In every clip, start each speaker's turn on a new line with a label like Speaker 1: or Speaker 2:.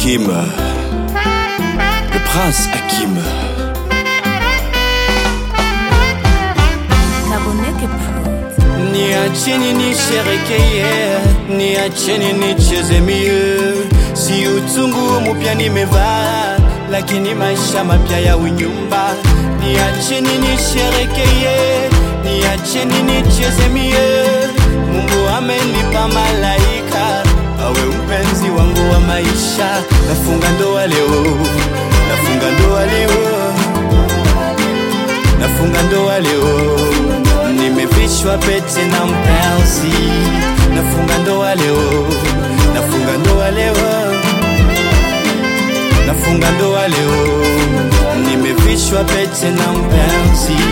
Speaker 1: Hakim, le prince Hakim.
Speaker 2: Kaboneke Prod.
Speaker 1: Niacheni nisherekeye, niacheni nicheze mie, si utungu mupya nimevaa, lakini maisha mapya ya unyumba. Niacheni nisherekeye, niacheni nicheze mie, Mungu amenipa malaika awe mpenzi wangu wa maisha. Nafunga ndoa leo, nafunga ndoa leo nafunga ndoa leo, nimevishwa pete na mpenzi. Nafunga ndoa leo, nafunga ndoa leo, nafunga ndoa leo, nimevishwa pete na mpenzi.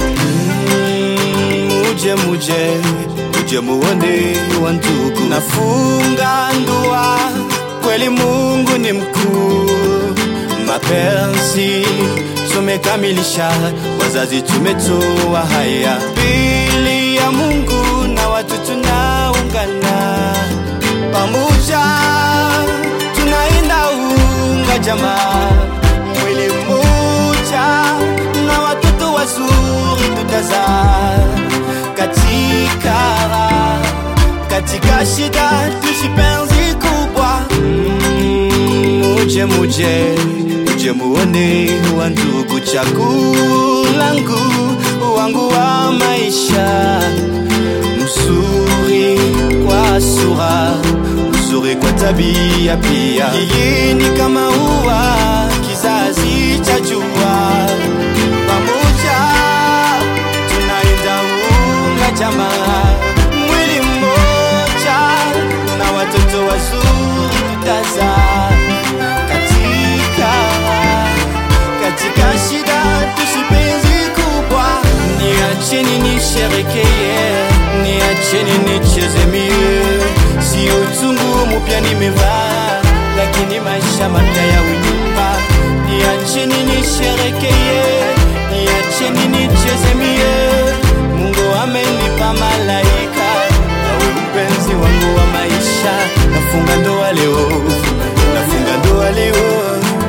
Speaker 1: Mm, Muje muje muje muone wa ndugu, nafunga ndoa kweli, Mungu ni mkuu mapenzi tumekamilisha, wazazi tumetoa haya mbili ya Mungu na watu tunaungana pamoja, tunaenda unga jamaa, mwili mmoja na watoto wazuri tutazaa katika katika shida tusipenzi kubwa Mm, muje muje muje muone wa ndugu chakulangu wangu wa maisha mzuri kwa sura mzuri kwa tabia pia yeye ni kama ua kizazi cha jua pamoja tunaenda unga jamaa mwili mmoja na watoto wazuri tutazaa katika katika shida tusipenzi kubwa niacheni nisherekeye niacheni nicheze mie sio utungu mupya nimevaa lakini maisha mapya ya unyumba niacheni nisherekeye niacheni nicheze mie mungu amenipa malaika awe mpenzi wangu wa maisha nafunga ndoa leo nafunga ndoa leo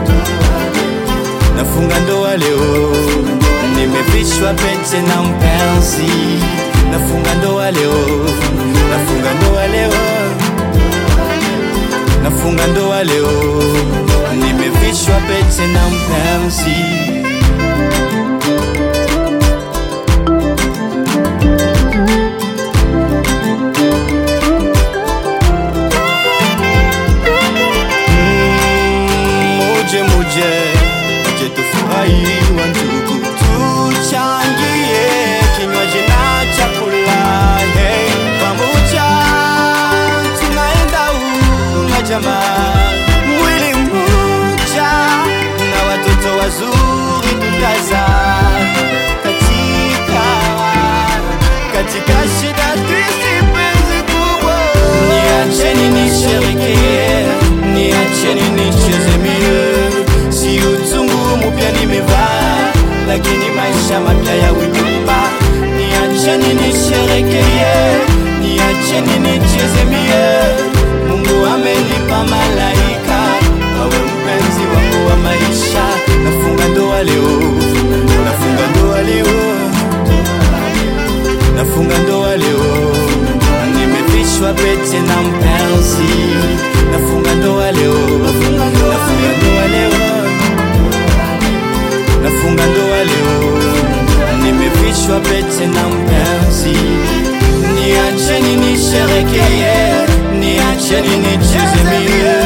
Speaker 1: nafunga ndoa leo nimevishwa pete na mpenzi nafunga ndoa leo nafunga ndoa leo nafunga ndoa leo nimevishwa pete na mpenzi muje muje muje tufurahi wa ndugu tuchangie kinywaji na chakula hey. pamoja tunaenda unga jamaa mwili mmoja na watoto wazuri tutazaa katika katika shida tusipenzi kubwa niacheni nisherekee niacheni nicheze mie si utungu mupya nimevaa lakini maisha mapya ya unyumba niacheni nisherekee niacheni nicheze mie mungu amenipa malaika awe mpenzi wangu wa maisha nafunga ndoa leo nafunga ndoa leo nafunga ndoa leo nimevishwa pete na mpenzi nafunga ndoa leo nafunga ndoa leo nafunga ndoa leo nimevishwa pete na mpenzi niacheni nisherekeye niacheni nicheze mie